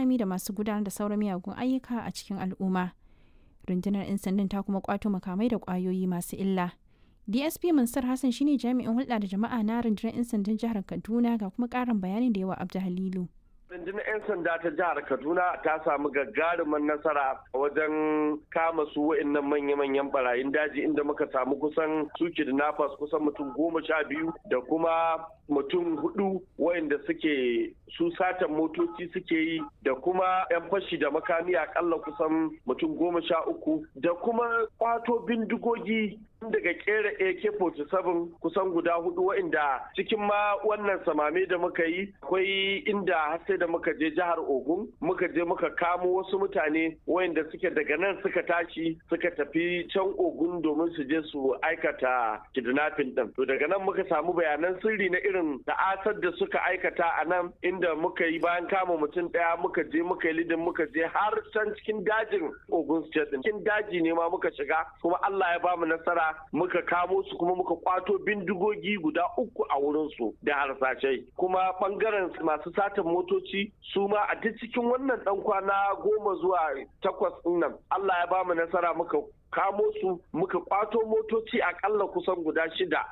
makami da masu gudanar da sauran miyagun ayyuka a cikin al'umma rundunar 'yan sandan ta kuma kwato makamai da kwayoyi masu illa dsp mansur hassan shine jami'in hulɗa da jama'a na rundunar 'yan sandan jihar kaduna ga kuma ƙarin bayanin da yawa abdu halilu rundunar 'yan sanda ta jihar kaduna ta samu gagarumin nasara wajen kama su wa'annan manya-manyan barayin daji inda muka samu kusan su kidnappers kusan mutum goma sha biyu da kuma mutum hudu wa'anda suke su satan motoci suke yi da kuma 'yan fashi da makami akalla kusan mutum goma sha uku da kuma kwato bindigogi daga kera AK-47 kusan guda hudu wa'inda cikin ma wannan samame da muka yi akwai inda har sai da muka je jihar Ogun muka je muka kamo wasu mutane wa'inda suke daga nan suka tashi suka tafi can Ogun domin su je su aikata kidnapping din. To daga nan muka samu bayanan sirri na irin ta'asar da suka aikata a nan inda muka yi bayan kama mutum daya muka je muka yi lidin muka je har can cikin dajin Ogun State din. Cikin daji ne ma muka shiga kuma Allah ya bamu nasara muka kamo su kuma muka kwato bindigogi guda uku a wurinsu da harsashai kuma bangaren masu satan motoci su ma a duk cikin wannan dan kwana goma zuwa takwas nan Allah ya bamu nasara muka kamo su muka kwato motoci akalla kusan guda shida